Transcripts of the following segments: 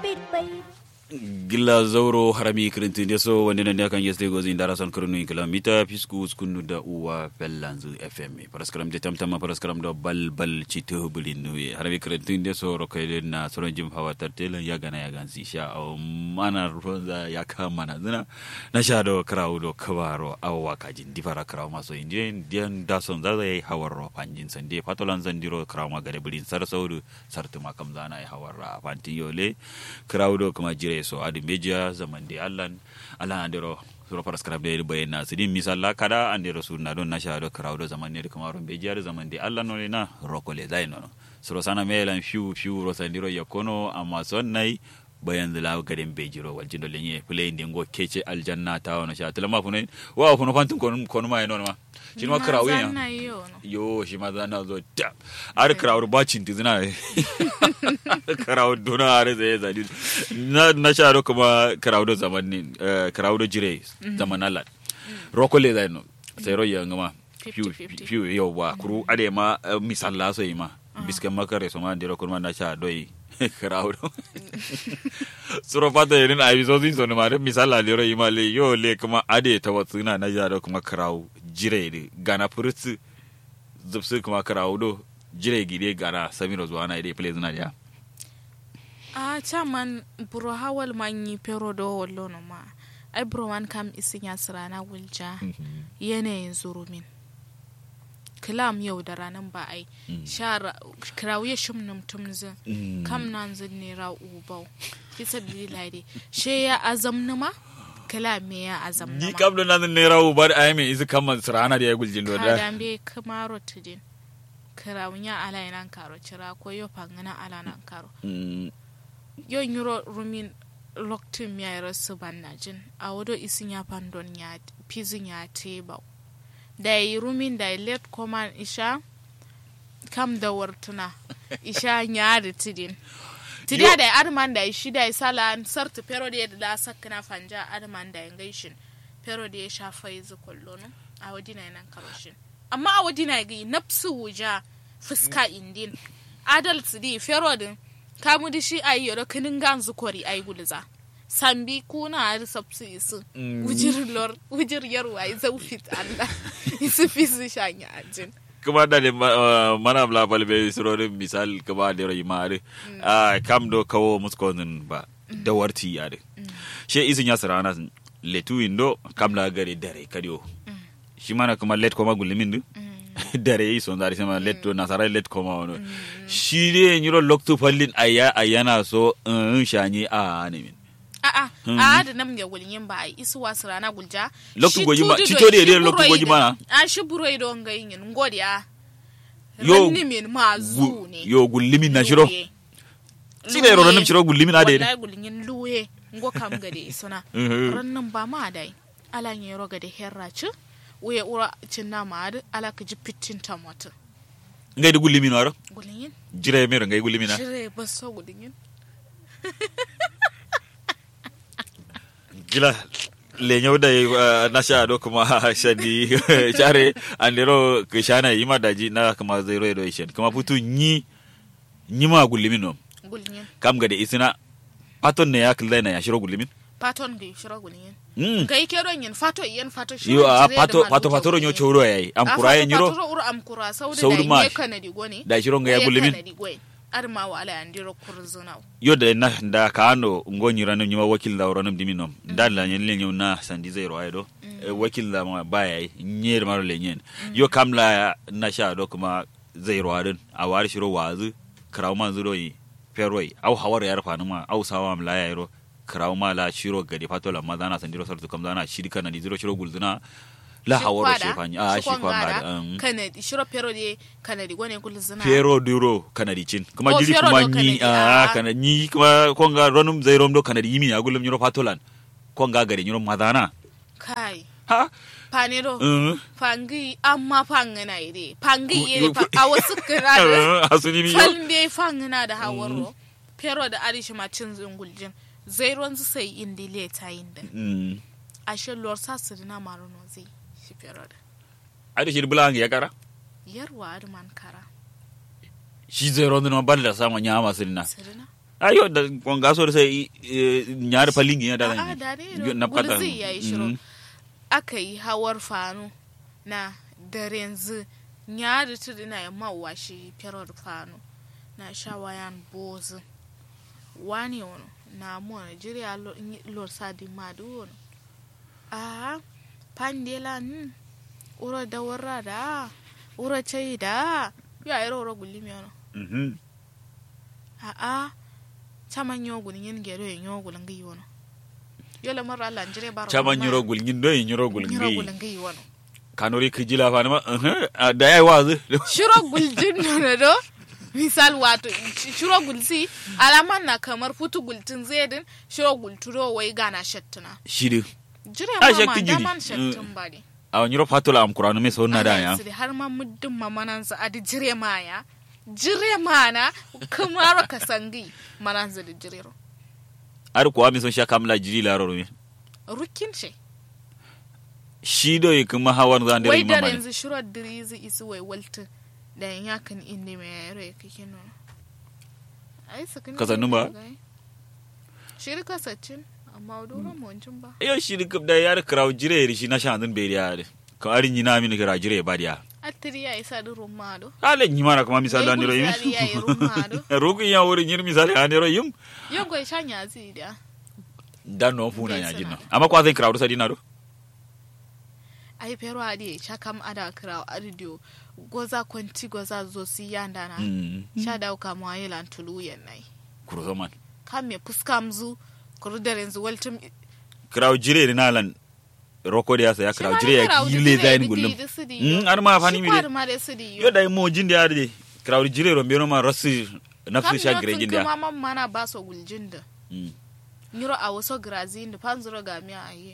gilla zauro harami kirintin de so wande nan kan yeste gozi ndara son kirnu kilomita fisku skunu da uwa fellanzu fm paraskram de tamtama paraskram do bal bal chito bulin nuye harami kirintin de so rokaide na soron jim hawa tartela ya gana ya gansi sha o mana ronza ya kama na zina na sha do krawo do kabaro awwa kajin difara krawo maso indien dian da son za ya hawar ro panjin sande patolan zandiro krawo ma gare bulin sar saudu sartuma kam zana ya hawar ra panti yole krawo do kuma jire so adi media zaman de allan ala andero suro paras karab de bayen na sidin misalla kada andero sur na don na sha do krawdo zaman ne kuma ron bejiya da zaman de allan no na rokole dai no suro sana melan fiu fiu ro sandiro yakono amma son nai bayan zila garin bejiro wal jindo lenye play ndingo kece aljanna ta wono sha tulama funen wa funo fantin kon kon ma eno ma shi ma krawo ya yo shi ma zana zo da ar krawo ba cin tizina krawo dona are zai zadi na na sha ro kuma krawo do zaman ne krawo do jire zaman Allah rokole zai no sai ro yanga ma fiu fiu yo wa kuru ade ma misalla so yi ma biske makare so ma ndiro kurma na sha doi crowd suro fata irin a biso sin sonu mare misala lero imale yo le kuma ade ta watsu na na jaro kuma crowd jire de gana furutsu zubsu kuma crowd do jire gide gana samiro zuwa na ide play zuna ya a chaman buro hawal manyi pero do wallo no ma ai buro wan kam isin ya sirana wulja yanayin zurumin kilam yau da ranar ba ai shara krawuye shum num tumzin kam nan zin ne ra ubau fi sabili lade she ya azam numa kilam me ya azam numa ni kam do nan ne ra ubar ai me izu kam srana da ya guljin do da kadan be kamaro tudin krawunya ala nan karo cira ko yo pangana ala nan karo yo nyuro rumin loktin ya rasu bannajin a wado isin ya pandon ya pizin ya tebau da yi rumin da let koman isha kam da wartuna isha nyari tidin tidiya da arman da shi da sala sartu pero da da sakna fanja arman da gaishin pero da ya shafa yizu kollono a wadina nan karoshin amma a wadina ga nafsu wuja fuska indin adal tsidi pero din kamu da shi ayi yoro kinin ganzu kori ayi gulza sambi kuna har sabsu isu wujir lor wujir yarwa ya zaufit Allah isu fi su shanya ajin kuma da ne mana bla bal be surorin misal kuma da rai mare a kam do kawo muskonin ba da warti ya de she izin ya sarana letu indo kam la gari dare kadiyo shi mana kuma let koma gulimin du dare yi son zari sama let to nasara let koma wono shi ne nyiro loktu fallin aya ayana so in shanyi a ne min a'a a da nam ya gulin ba ai isu wasu rana gulja loktu goji ma cito de de loktu goji ma a shi buro ido nga yin ngodi a yo min ma zu ne yo gullimin na shiro sine ro nan shiro gullimin ade wallahi gulin luye ngo kam gade isuna rannan ba ma dai ala ne ro gade herra ci uye ura cinna ma ad ala ka ji pitin tamata ngai da gullimin waro gulin jire mero ngai gullimin na jire ba so gulin gila lenyau da na sha do kuma shadi share andero kishana yima daji na kuma zero edo ishen kuma putu nyi nyima gullimin no gulin kam ga da isina paton ne ya killa na ya shiro gullimin paton ga shiro gulin mm ga ike ron yin fato yen fato shi yo a pato pato pato ro nyo choro yayi am kura yen nyiro fato ur am kura saudi Saudi da ma. ne kanadi goni da shiro ga ya gullimin kanadi goni arma wa ala andiro kurzuna yo da na da ka ando ngonyi ranu nyima wakil da ranum diminom da la nyen le na sandi zero ay do Eh, wakil da ma baya yi nyer maro le nyen yo kam la na sha do kuma zero adin a wari shiro wazu kraw man zuro yi ferwai au hawar yar fanu ma au sawa am la yaro kraw ma la shiro gadi fato la ma dana sandiro sartu kam dana shirka na di zero shiro gulzuna la hawar shi fani a shi kwanga um, kanadi shiro pero de kanadi goni kurzuna Pero duro kanadi cin kuma Oh, jiri Pero kuma do ni Kanadi, a ah. kana ni kuma konga ronum zai rom do kanadi yimi agulum nyuro patolan konga gari nyuro madana kai ha panero uh, fangi amma fangana ire fangi Gu- ire gu- fa a wasu kira asuni ni yo falbe fangana da hawaro pero da arishi ma cin zunguljin zai ruwan su sai indi le ta yin da mm ashe lor sa su dina maruno zai shi pero da adi shi bulang ya kara yarwa arman kara shi zai rom no balla sama nyama sinna sirina ayo da konga so da sai nyar palingi ya da a da ne na fada gulzi ya yi shiro aka yi hawar fano na daren zu nyari tudu na yamma washi firar fano na shawayan bozu wani wani na mu nigeria lor sadi madu wani a pandela n uro da warra da uro chai da ya iro uro gulli mi wani mhm a a chaman yogul yin gero yin yogul ngi wani yola marra Allah nigeria baro chama nyiro gulngin do nyiro gulngi yogul ngi wani kanori kijila fa ma uh da yayi wazu shiro guljin na do misal wato shiro gulsi alaman na kamar futu gultin zedin shiro gulturo wai gana shattuna shidu jire Ah, mama shakki jiri. daman shattun bari a nyiro fatula am qur'anu me so na da ya Ana yasiri har ma muddin mamanan sa adi jire ma ya jire mana kamar ka sangi manan za da jire ro ar ko ami son sha kamla jiri la ro mi rukin ce shido yi kuma hawan zan wai dare da mama yanzu shiro dirizi isi wai waltin da yan yakan inda mai yaro ya kike nuna ai sakin Ka sannu ba? shiri kasacin amma doron mawancin ba yo shiri kub da yar kraw jire ri shi na sha zan be ya ka arin yi na mi kra jire ba dia attiri ya isa da rumado ale nyi mana kuma misal da Wai ndiro gulzari ya yi rumado ruku ya wuri nyir misal ya ndiro yim yau gwai shanya zai da dan no funa Bai ya jinna sana. amma kwa zan kraw sa dinaro ai pero adi cha kam ada kira adidio goza kwanti goza zo si yanda na mm sha da ka mu ayelan tulu yan nai kuro zaman kam me fuska mzu kuru da yanzu waltum kraw jire ri nalan roko da yasa ya kraw jire ya gile zain gullum mm ar ma fani mi de de ma de sidi yo dai mo jinde ya de kraw jire ro mbeno ma rasi nafsi sha gire jinde ya kuma man mana ba so guljinda Mm. nyiro a waso grazin da panzuro ga mi aye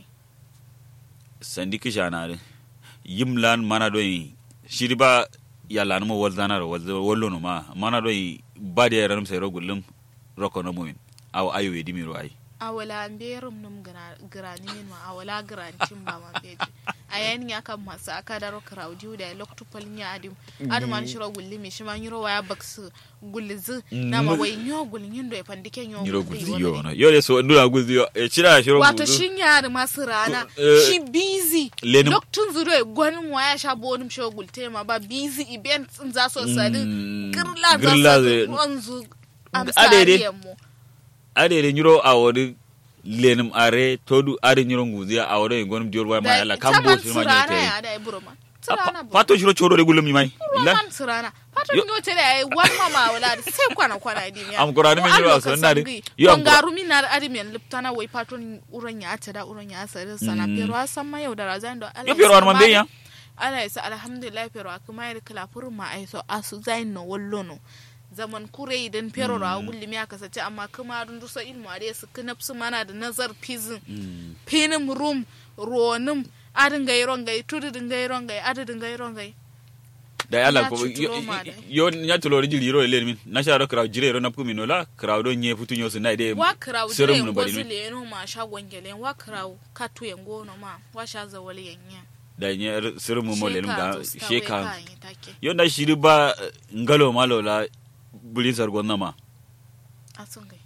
sandi kisha na de yim lan mana do yi shiri ba ya lan mo wal zanar wal wallo no ma mana do yi ba da yaran sai ro gullum roko no mumin aw ayo we dimiro ai a wala mberum num grani min ma a wala grancin ba man beji a yani ya kan masu aka daro crowdi da loktu polnya adim adim an shiro gulli mi shima nyiro waya baksu gullizu na ma wai nyo gullin yindo e pandike nyo nyiro gulli gulzi wani. yo no yo le so ndura gulzi yo e chira shiro wato gulzi shin yari masu rana Eh, shi busy lenin- loktun zuro e gwanin waya sha bonim shiro gulte ma ba busy events in za so sadi Mm, girla za girla so zai- wanzu Adede. amsariyan mu ade de nyiro awodi lenum are todu ade nyiro nguzi awodi gonum dior wa ma yalla kambo shi ma tsirana nyote ya da e buro man tsirana buro fato shiro choro de gullum mi mai la man tsirana fata Yo- nyo tere ai wan mama wala da sai kwana kwana di miya Am kurani men yiro aso nare. Yo yo am am garu min na adi men liptana wai paton uran ya ta da uran ya sa sana Mm. pero asan ma yau da razan da yo pero ar man be ya ala isa alhamdulillah pero akuma yar kala furun ma ai so asu zain no wallo no zaman kure idan pero ra gulli mi aka sace amma kuma dun dusa ilmu are su knapsu mana da nazar pizin pinim rum ronim adin gai rongai tudu din gai rongai adadin gai rongai da yalla Ya ko ci yo- tulo ma dai. yo nya tulo ri jiri ro le min na sha ro kraw jire ro na pumi no la kraw do nye futu nyo sunai de wa kraw serum dire no bari ngozi min le no ma shagon gele wa kraw katu yengo no ma wa sha za wali yanya da nye serum mo le ga Sheka, sheka wai ka yi take. yo na shiri ba eh, ngalo malo la bulin sar gonna ma asun gai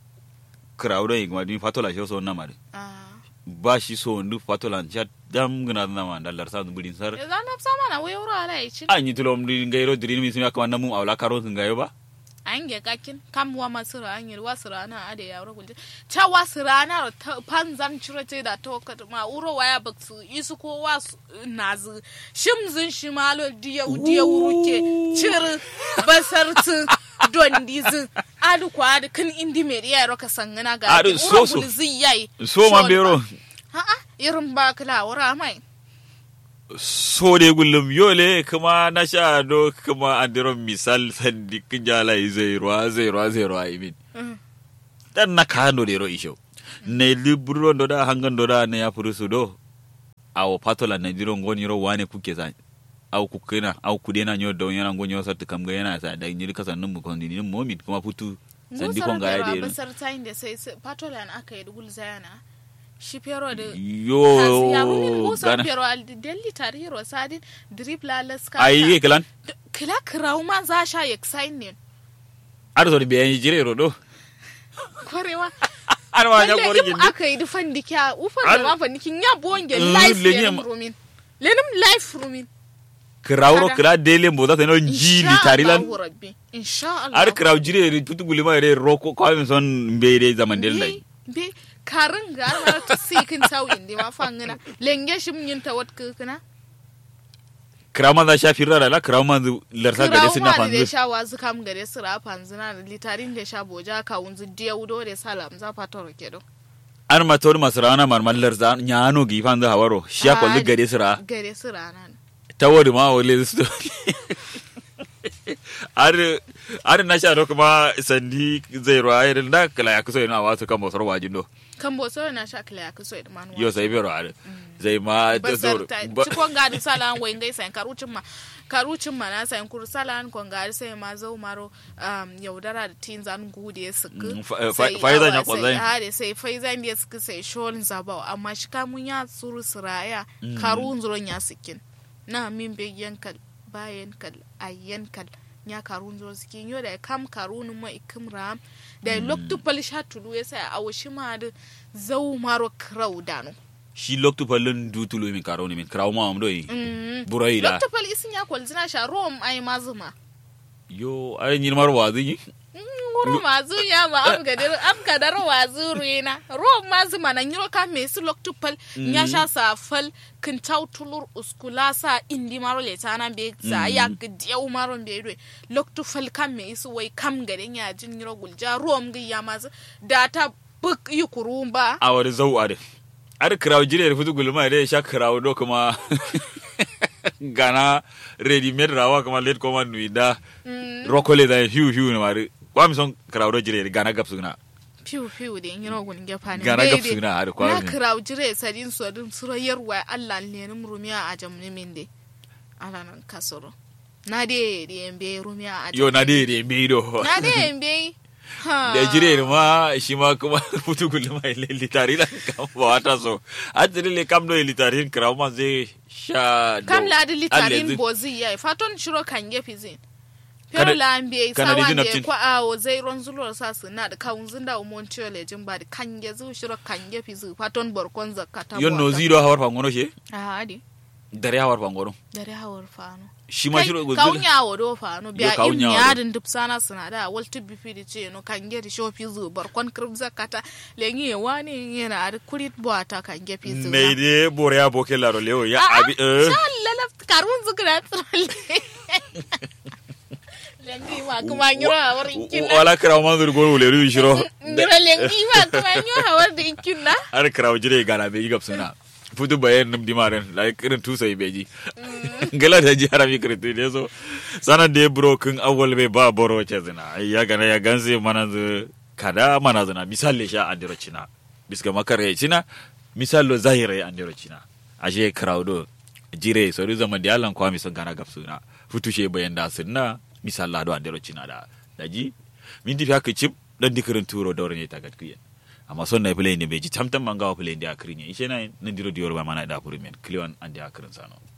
kraw do ngwa din fatola sho so na ma de. ah ba shi so ndu fatola cha dam gna na ma dalar sa bulin sar ya zan nafsa mana wai wuro ala yi cin anyi tulo mdi ngairo dirin mi sima kama namu awla karo ngayo ba an ge kakin kam wa masu ra an yi wa su rana a da yawon gulje ta wa su rana ta panzan cire ce da ta wakata ma uro waya ba su isu ko wa su nazu shimzin shi malo diya diya wuruke cire basartu don dizin adu kwa adu kan indi mai riya roka sangana ga Adu, uro so, so. gulzi yayi so man bero ha'a irin ba kala wura mai so de gullum yole kuma na sha do kuma andiro misal sandi kinjala zai ruwa zai ruwa zai ruwa imin Mm. dan na kano de ro isho ne libro ndo da hangan ndo da ne ya furusu do awo patola na diro ngoni ro wane kuke sa aw kukena aw kudena nyo do yana ngonyo sa tukam ga yana sa da nyiri kasan num ko ni momin kuma putu sandi kon ga ya de basar tayin da sai sai- patolan aka yi dugul zayana shi pero da yo ya rumin busa gana pero al delli tariro sadin drip la laska ayi kelan kila kraw ma za sha yak sign ne ar so de be jire ro do kwarewa har ma nya wanda gori im gindi aka yi dufan dikya ufan Al- da ma fandikin ya bonge Mm, life lenye lenim ma- rumin lenim life rumin krawro Kada. kra dele mbo zata no ji litari lan Allahu rabbi insha Allah ar kraw jire ri tutu gulima re roko ko mi son mbere zaman del dai be be karin ga mara ta sikin tawin di ma fangina lenge shim yin ta wat kukuna kraw man da shafi rara la kraw man larta gade sina Kirawo ma da fanzu sha wazu kam gare su ra fanzina da litarin da sha boja ka wunzu diya wudo da salam za fata roke do an ma tor masrana marmal larza nyano gi fanzu hawaro sha ko Ah, gade sira gare su rana ne tawari ma wale su ar ar na sha do kuma sandi zai ro ayir da kala ya kuso ina wasu kan bosar wajin do kan bo so na sha kila ya kuso da manuwa yo sai bero ar zai ma da basar zoro ta cikon gadi salan wai ngai sai karucin ma karucin ma na sai kur salan kon gadi sai ma zau maro um, yaudara da tin zan gude ya suku Mm, fa- fa- faizan ya kwazai. hade sai faizan ya suku sai sholin zabau amma shi kamun ya tsuru siraya karun zuron ya sikin na min be yankal bayan kal ayyan kal ya karun zuron sikin yo da kam karun ma ikim ram da loktu palish hatulu ya sai a washi ma da zau maro krau dano shi loktu pallon dutulo min karo ni min kraw ma am do yi Mm. burai da Dr. Pal isin ya kwalzina sha rom ai mazuma. yo ay ni mar wazi yi Nguru mazu ya ma am gadar am gadar wazu rena. Rom mazuma na nyiro ka me su Dr. Pal nya sha sa fal kin tautulur uskula sa indi maro le tana be za ya gdiya maro be do. Dr. Pal kam me su wai kam gaden ya jin nyiro gulja rom gi ya mazu data buk yi kurumba. a wani zau a da ar kraw jire da futu gulma da sha kraw do kuma gana ready made rawa kuma late kuma nuida rokole da hiu hiu na mari kwa mi son kraw do jire gana gapsu na Fiu fiu da nyiro gun gefa ne. Gara Bebe, gabsu na har kwa Na mi. kiraw jire sadin su adin surayar wa Allah ne nim rumiya a jamni min de. Ala nan kasoro. Na de de embe rumiya a yo na de de me do Na de embe. Ha. da jire ma shi ma kuma futu gulma ile litari da kam ba wata so a jire le kam do litari kraw ma zai sha Kam la de Alle litarin zai- bozi ya faton shiro kan gefi zin. Kana- Pero la ambe kana da sawa jin de naftin. ko awo zai ron zulo sa su na da kawun zinda umon chole jin ba da kan ge zu shiro kan gefi zu faton borkon zakata. yon no zero hawar fangono she Ah adi. dare hawar fangono Dare hawar fano. shi ma shiro kaunya wa do fa no biya Yo, im kaunya wa do. yadin duk sana suna da walti bifi di ce no kan geri shofi zu barkon krib zakata lengi ya wani yana da kurit bota kan gefi zu ne de bore ya boke laro leo ya abi eh Allah la karun zu gra tsale lengi ma kuma nyoro hawar ikin na wala kraw ma zur go le ru shiro nyoro lengi ma kuma nyoro hawar da ikin na har kraw jire gana be gap suna futu bayan num dimaren like irin tusa beji gala da ji harami kritu ne so sana de bro kun awwal be ba boro ce zina ai ya gana ya ganse mana zu kada mana zina misali sha andiro cina biska makare cina misalo zahire andiro cina ashe kraw do jire so ru zaman da Allah kwa mi son gana gap suna futu she bayan da sunna misalla do andiro cina da daji min di haka chip dan dikirin turo dawre ne tagat kuyen amma son na play ne beji tamtam mangawa play ndi akrinya ishe na nan diro diyor ba mana da purimen kliwan andi akrin sano